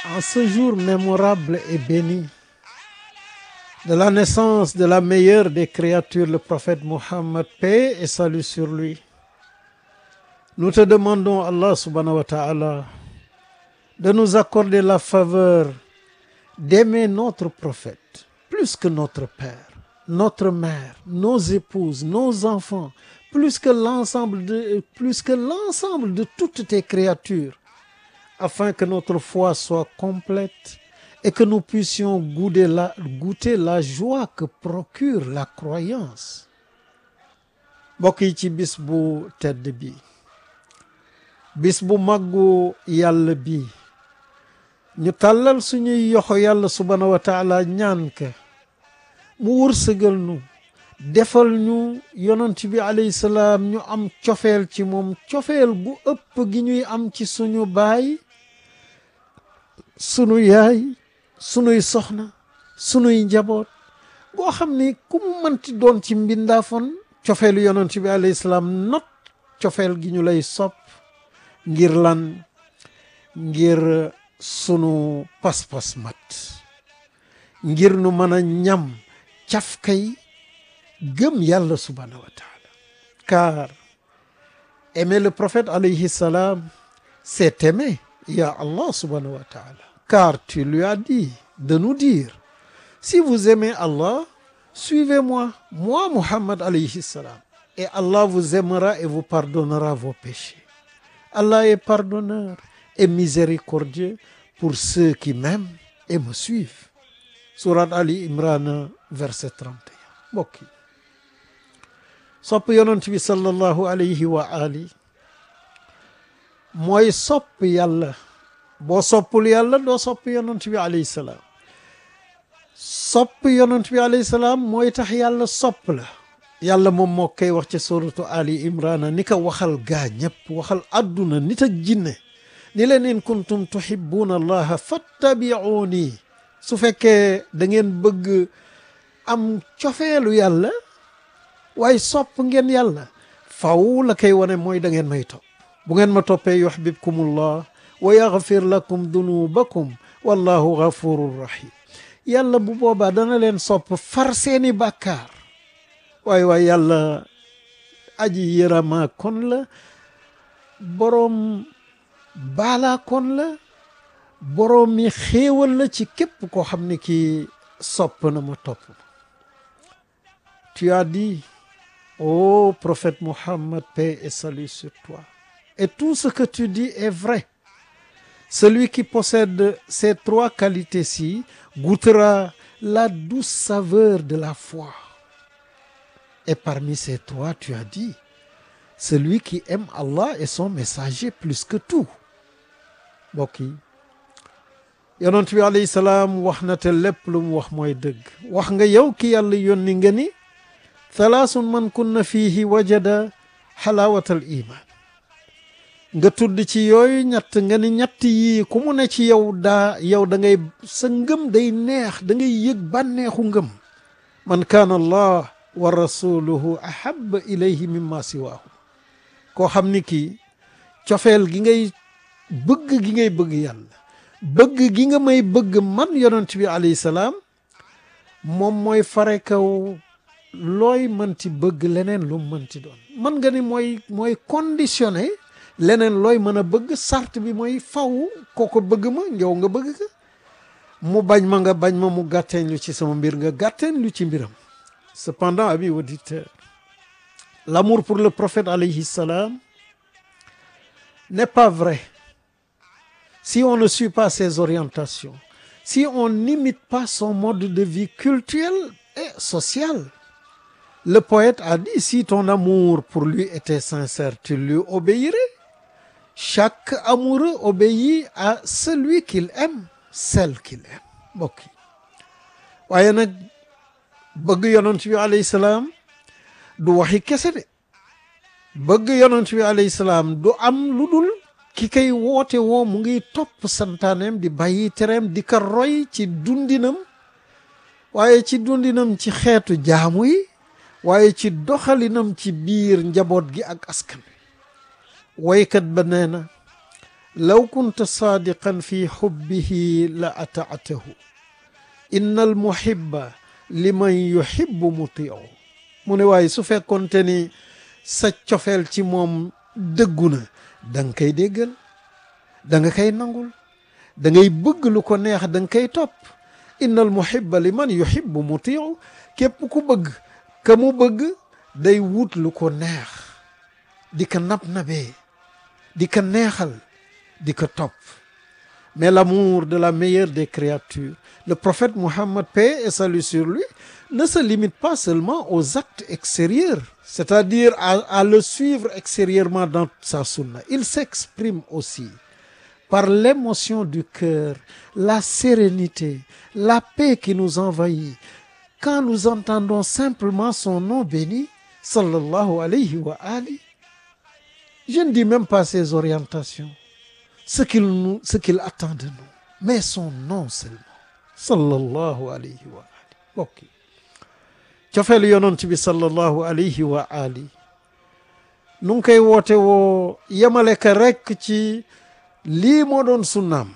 En ce jour mémorable et béni de la naissance de la meilleure des créatures, le prophète Mohammed, paix et salut sur lui, nous te demandons, Allah subhanahu wa ta'ala, de nous accorder la faveur d'aimer notre prophète plus que notre père, notre mère, nos épouses, nos enfants, plus que l'ensemble de, plus que l'ensemble de toutes tes créatures, afin que notre foi soit complète et que nous puissions goûter la, goûter la joie que procure la croyance. mbokk yi ci bis bu tedd bi bis bu màggu yàlla bi ñu tàllal suñuy yoxo yàlla subhanahu wa taala ñaan ka mu wërsëgal nu defal ñu yonent bi alayhi salaam ñu am cofeel ci moom cofeel gu ëpp gi ñuy am ci suñu baay sunu yaay sunuy soxna sunuy njaboot goo xam ni ku mu mënti doon ci mbindaafon cofeelu yonent bi alayhi salaam not cofeel gi ñu lay sopp ngir lan ngir sunu pas-pas mat ngir nu mën a ñam cafkay gëm yàlla subhanahu wa taala car aimer le prophète alayhi salam c'est aimer ya Allah subhanahu wa taala car tu lui as dit de nous dire si vous aimez Allah suivez-moi moi Muhammad alayhi salam et Allah vous aimera et vous pardonnera vos péchés Allah est pardonneur et miséricordieux pour ceux qui m'aiment et me suivent Sourate Ali Imran verset 31 mbokk yi sopp yonent bi sallallahu alayhi wa ali mooy sopp yàlla boo soppul yàlla doo sopp yonent bi alayhi salaam sopp yonent bi alayhi salaam mooy tax yàlla sopp la yàlla moom moo koy wax ci suratu ali imrana ni ko waxal gaa ñëpp waxal adduna nit ak jinne ni leen in kuntum tuhibbuuna allaha fattabi'uuni su fekkee da ngeen bëgg am cofeelu yàlla waaye sopp ngeen yàlla faw la koy wane mooy da ngeen may topp bu ngeen ma toppee yuhbibkumullah wa yaghfir lakum dunubakum wallahu ghafurur rahim yàlla bu boobaa dana leen sopp far seeni bàkkaar waaye waaye yàlla aji yërama kon la boroom baalaa kon la boroom mi xéewal la ci képp koo xam ne kii sopp na ma topp ma tu as dit ô prophète Mohammed paix et salut sur toi et tout ce que tu dis est vrai celui qui possède ces trois qualités-ci goûtera la douce saveur de la foi et parmi ces trois tu as dit celui qui aime Allah et son messager plus que tout mbokk yi yonent bi alayhi salaam wax na te lépp lu mu wax mooy dëgg wax nga yow ki yàlla yónni nga ni thalaasun man kunna fiihi wajada xalaawatal iman nga tudd ci yooyu ñett nga ni ñett yii ku mu ne ci yow daa yow da ngay sa ngëm day neex da ngay yëg bànneexu ngëm man kaana allah wa rasuluhu ahaba ilayhi mimma siwaahu koo xam ni kii cofeel gi ngay bëgg gi ngay bëgg yàlla bëgg gi nga may bëgg man yonent bi alayhi salaam moom mooy fare kaw looy mënti bëgg leneen lu mënti doon mën nga ni mooy mooy conditionné leneen looy mën a bëgg sart bi mooy faw kooko bëgg ma njow nga bëgg ka mu bañ ma nga bañ ma mu gàtteen lu ci sama mbir nga gàtteen lu ci mbiram cependant amis auditeurs l'amour pour le prophète alayhi salam n'est pas vrai si on ne suit pas ses orientations si on n'imite pas son mode de vie culturel et social le poète a dit si ton amour pour lui était sincère tu lui obéirais chaque amoureux obéit à celui qu'il aime celle qu'il aime mbokk yi waaye nag bëgg yonent bi alayhi salaam du waxi kese de bëgg yonent bi alayhi salaam du am lu dul ki kay woote woo mu ngi topp santaaneem di bàyyi tereem di ko roy ci dundinam waaye ci dundinam ci xeetu jaamu yi waaye ci doxalinam ci biir njaboot gi ak askan wi woykat ba nee na law kunta saadiqan fi xubbihi la ataatahu inna al muhibba liman yuhibbu mutiu mu ne waaye su fekkoonte ni sa cofeel ci moom dëggu na da nga koy déggal da nga koy nangul da ngay bëgg lu ko neex da nga koy topp inna al muhibba liman yuhibbu mutiu képp ku bëgg ka mu bëgg day wut lu ko neex di ko nab-nabee di ko neexal di ko topp mais l'amour de la meilleure des créatures le prophète Mohammed paix et salut sur lui ne se limite pas seulement aux actes extérieurs c'est-à-dire à, à le suivre extérieurement dans sa sunna il s'exprime aussi par l'émotion du cœur la sérénité la paix qui nous envahit quand nous entendons simplement son nom béni sallallahu alayhi wa ali je ne dis même pas ses orientations ce qu'il nous ce qu'il attend de nous mais son nom seulement sallallahu alayhi wa ali bokk cofeelu yonent bi sallallahu alayhi wa ali nu ngi koy woote woo yemale ka rekk ci lii moo doon sunnaam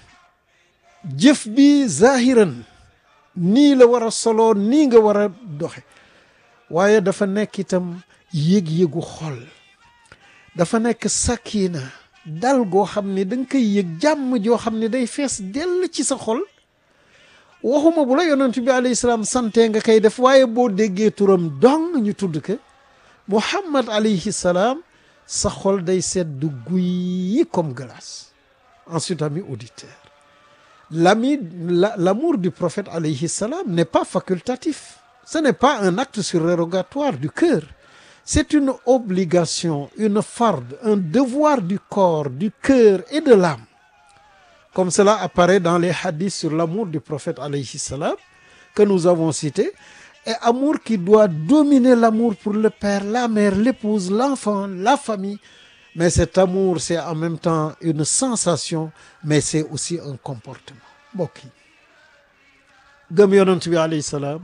jëf bi zahiran nii la war a soloo nii nga war a doxe waaye dafa nekk itam yëg-yëgu xol dafa nekk sakina dal goo xam ne da nga koy yëg jàmm joo xam ne day fees dell ci sa xol waxuma bu la yonent bi alayhi salaam sante nga koy def waaye boo déggee turam dong ñu tudd ko Muhammad alayhi salaam sa xol day sedd guy comme glace ensuite ami auditeur l'ami l'amour du prophète alayhi salam n'est pas facultatif ce n'est pas un acte surrogatoire du cœur c'est une obligation une farde un devoir du corps du cœur et de l'âme comme cela apparaît dans les hadiths sur l'amour du prophète alayhi salam que nous avons cités et amour qui doit dominer l'amour pour le père la mère l'épouse l'enfant la famille mais cet amour c'est en même temps une sensation mais c'est aussi un comportement mbokk yi gëm yonent bi alayhi salaam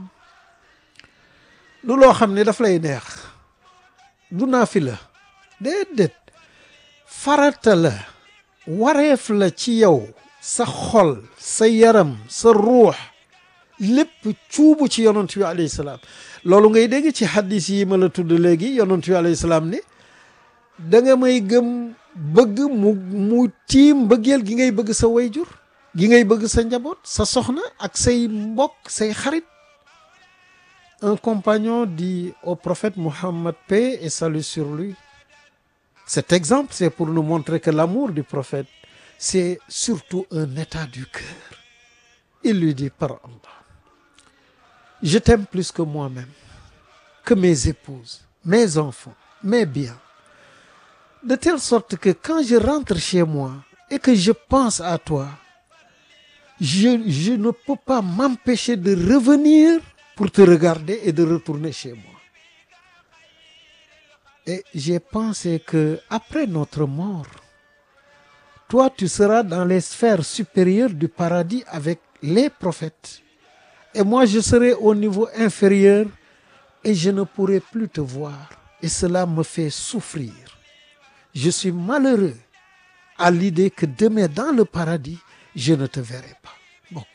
du loo xam ne daf lay neex du naafila déedéet farata la wareef la ci yow sa xol sa yaram sa ruux lépp cuubu ci yonent bi alayhi salaam loolu ngay dégg ci hadis yi ma la tudd léegi yonent bi alayhi salaam ni da nga may gëm bëgg mu mu tiim bëggeel gi ngay bëgg sa wayjur gi ngay bëgg sa njaboot sa soxna ak say mbokk say xarit un compagnon dit au prophète Mohammed paix et salut sur lui cet exemple c'est pour nous montrer que l'amour du prophète c'est surtout un état du cœur il lui dit par Allah je t'aime plus que moi-même que mes épouses mes enfants mes biens de telle sorte que quand je rentre chez moi et que je pense à toi je je ne peux pas m'empêcher de revenir pour te regarder et de retourner chez moi et j'ai pensé que après notre mort toi tu seras dans les sphères supérieures du paradis avec les prophètes et moi je serai au niveau inférieur et je ne pourrai plus te voir et cela me fait souffrir je suis malheureux à l'idée que demain dans le paradis je ne te verrai pas mbokk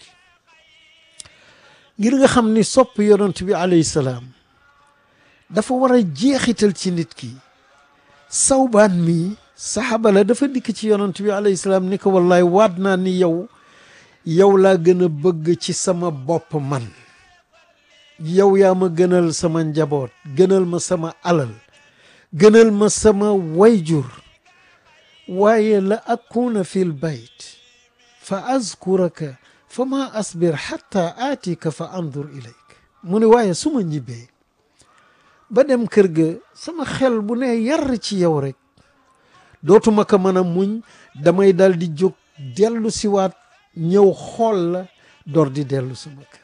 ngir nga xam ni sopp yonent bi alayhi salaam dafa war a jeexital ci nit ki sawbaan mi saxaaba la dafa dikk ci yonent bi alayhi salaam ni ko wallaay waat naa ni yow yow laa gën a bëgg ci sama bopp man yow yaa ma gënal sama njaboot gënal ma sama alal gënal ma sama wayjur waaye la akuna fil bayt fa azkuraka fa ma asbir xatta aatika fa andur ilayk mu ne waaye su ma ñibbee ba dem kër ga sama xel bu ne yar ci yow rek dootuma ko mën a muñ damay dal di jóg dellu siwaat ñëw xool la door di dellu sama kër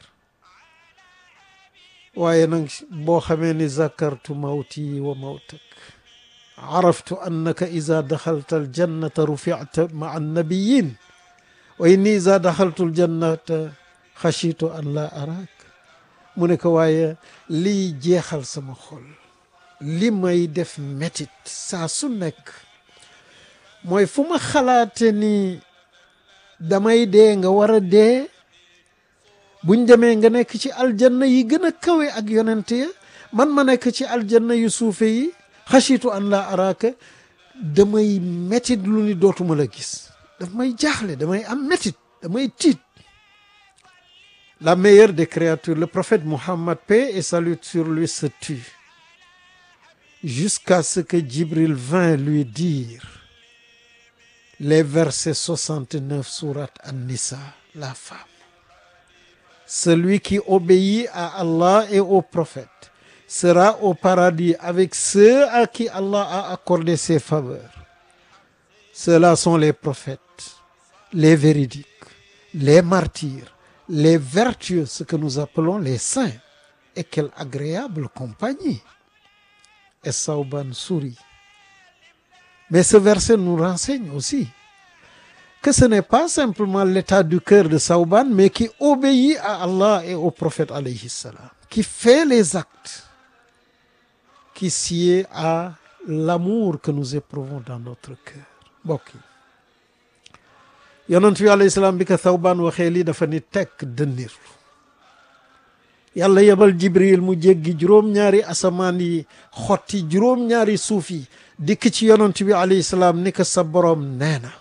waaye nag boo xamee ni zakartu mawti wa mawtak araftu annaka ida daxalta aljannata ruficta maa annabiyin wa inni ida daxaltu aljannata xachitu an la araak mu ne ko waaye liy jeexal sama xol li may def métit saa su nekk mooy fu ma xalaate ni damay dee nga war a dee buñ demee nga nekk ci aljanna yi gën a kawe ak yonent ya man ma nekk ci aljanna yu suufe yi xasitu an la araaka damay métit lu ni dootuma la gis daf may jaaxle damay am métit damay tiit la meilleure des créatures le prophète Mohammed paix et salut sur lui se tut jusqu'à ce que Djibril vint lui dire les versets 69 sourate An-Nisa la femme celui qui obéit à Allah et au prophète sera au paradis avec ceux à qui Allah a accordé ses faveurs ceux-là sont les prophètes les véridiques les martyrs les vertueux ce que nous appelons les saints et quelle agréable compagnie et Sauban sourit mais ce verset nous renseigne aussi que ce n'est pas simplement l'état du cœur de Sauban mais qui obéit à Allah et au prophète alayhi salam qui fait les actes qui sied à l'amour que nous éprouvons dans notre cœur mbokk yi yonent bi alayhi salaam bi ko Thawbaan waxee lii dafa ni tekk dënnirlu yàlla yebal Jibril mu jéggi juróom-ñaari asamaan yi xotti juróom-ñaari suuf yi dikk ci yonent bi alayhi salaam ni ko sa boroom nee na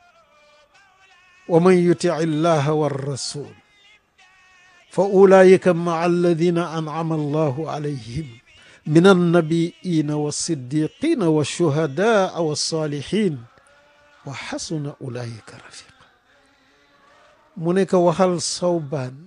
wa man yuti illaha wa rasul fa ulaayika maa alladina an'ama allahu alayhim min annabiina wa siddiqina wa shuhadaa wa salihin wa xasuna ulaayika rafiqa mu ne ko waxal Sawbaan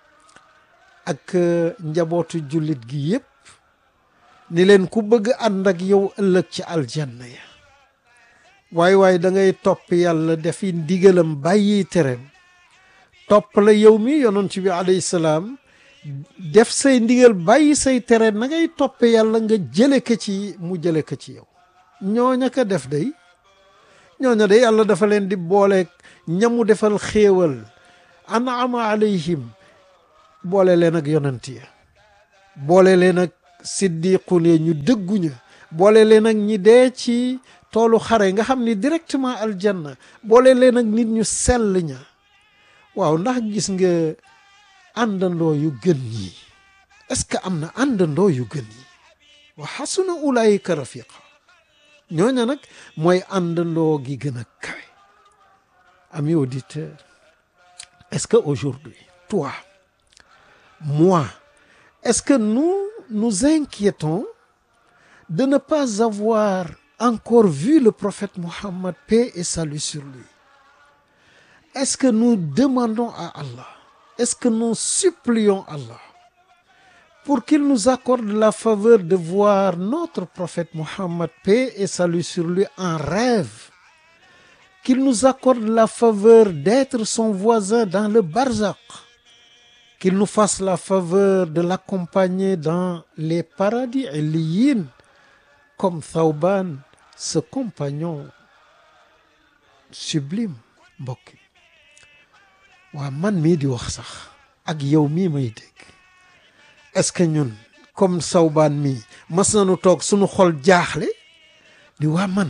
ak njabootu jullit gi yépp ni leen ku bëgg ànd ak yow ëllëg ci aljanna ya waay waay da ngay topp yàlla defi ndigalam bàyyi tereem topp la yow mi yonent bi alayhi salaam def say ndigal bàyyi say tere na ngay toppe yàlla nga jële ko ci mu jële ko ci yow ñooña ko def day ñooña de yàlla dafa leen di booleeg ñamu defal xéewal an'ama alayhim boole leen ak yonent ya boole leen ak siddiqun ya ñu dëgguña boole leen ak ñi dee ci toolu xare nga xam ni directement aljanna boole leen ak nit ñu sell ña waaw ndax gis nga àndandoo yu gën yi est-ce que am na àndandoo yu gën yi wa xasuna ulaayika rafiqa ñooña nag mooy àndandoo gi gën a kawe amis auditeurs est-ce que aujourd'hui toi moi est-ce que nous nous inquiétons de ne pas avoir encore vu le prophète Mohammed paix et salut sur lui est-ce que nous demandons à Allah est-ce que nous supplions Allah pour qu'il nous accorde la faveur de voir notre prophète Mohammed paix et salut sur lui en rêve qu'il nous accorde la faveur d'être son voisin dans le barzakh qu'il nous fasse la faveur de l'accompagner dans les paradis illiyin comme Thawban ce compagnon sublime mbokk waa man mii di wax sax ak yow mii may dégg est-ce que ñun comme Thawban mii mas nañu toog suñu xol jaaxle di waa man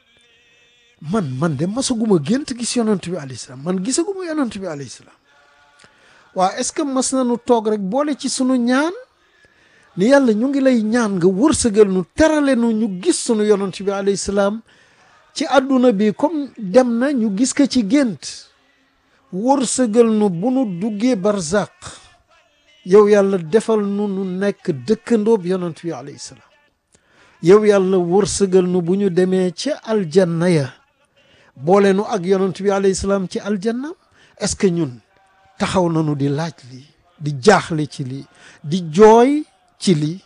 man man de masaguma gént gis yonent bi alayhi salaam man gisaguma yonent bi alayhi salaam waaw est-ce que mas nañu toog rek boole ci sunu ñaan ni yàlla ñu ngi lay ñaan nga wërsëgal nu terale nu ñu gis sunu yonent bi alayhi salaam ci àdduna bi comme dem na ñu gis ko ci gént wërsëgal nu bu nu duggee barzaq yow yàlla defal nu nu nekk dëkkandoob yonent bi alayhi salaam yow yàlla wërsëgal nu bu ñu demee ci aljanna ya boole nu ak yonent bi alayhi salaam ci aljanna est-ce que ñun taxaw nañu di laaj lii di jaaxle ci lii di jooy ci lii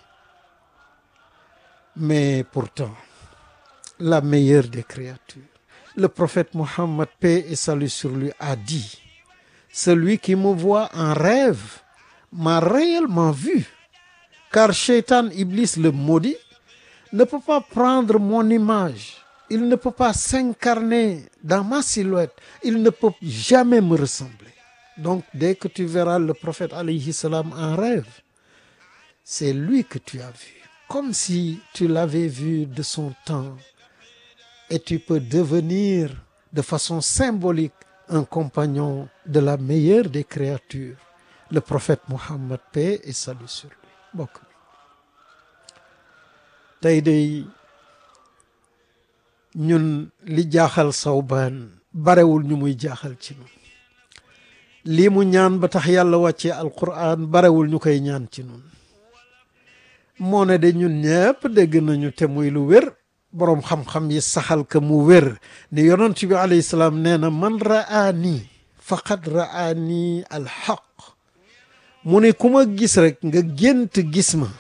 mais pourtant la meilleure des créatures le prophète Mohammed paix et salut sur lui a dit celui qui me voit en rêve m'a réellement vu car Shaitan Iblis le maudit ne peut pas prendre mon image il ne peut pas s'incarner dans ma silhouette il ne peut jamais me ressembler donc dès que tu verras le prophète alayhi salam en rêve c'est lui que tu as vu comme si tu l'avais vu de son temps et tu peux devenir de façon symbolique un compagnon de la meilleure des créatures le prophète Mohammed paix et salut sur lui mbokk mi tey day ñun li jaaxal Sawbaan barewul ñu muy jaaxal ci ñun lii mu ñaan ba tax yàlla wàccee alquran barewul ñu koy ñaan ci ñun moo ne de ñun ñëpp dégg nañu te muy lu wér boroom xam-xam yi saxal ka mu wér ni yonent bi alayhi salaam nee na man raani faqad raani alxaq mu ne ku ma gis rek nga gént gis ma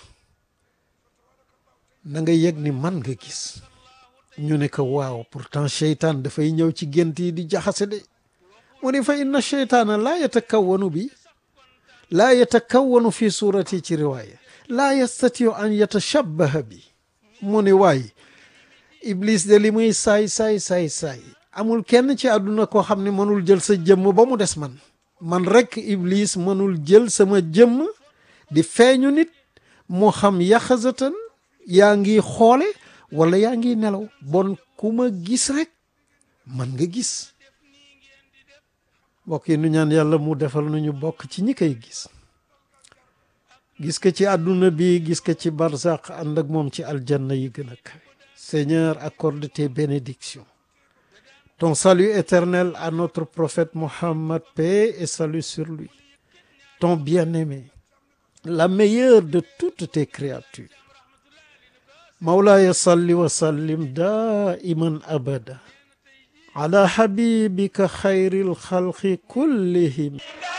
na nga yëg ni man nga gis ñu ne ko waaw pourtant cheytaan dafay ñëw ci gént yi di jaxase de mu ne fa inna cheytaana laa yatakawanu bi laa yatakawanu fi suurati ci riwaaya laa yastatiu an yatashabbaha bi mu ne waay iblis de li muy saay saay saay saay amul kenn ci àdduna koo xam ne mënul jël sa jëmm ba mu des man man rekk iblis mënul jël sama jëmm di feeñu nit moo xam yaxasatan yaa ngi xoole wala yaa ngi nelaw bon ku ma gis rek man nga gis mbokk yi nu ñaan yàlla mu defal nañu bokk ci ñi koy gis gis ko ci àdduna bi gis ko ci barzaq ànd ak moom ci aljanna yi gën a kawe Seigneur accorde tes bénédictions ton salut éternel à notre prophète Mohammed paix et salut sur lui ton bien-aimé la meilleure de toutes tes créatures Mawlaaya salli wa sallim daiman abada ala habibika xayril xalqi kullihim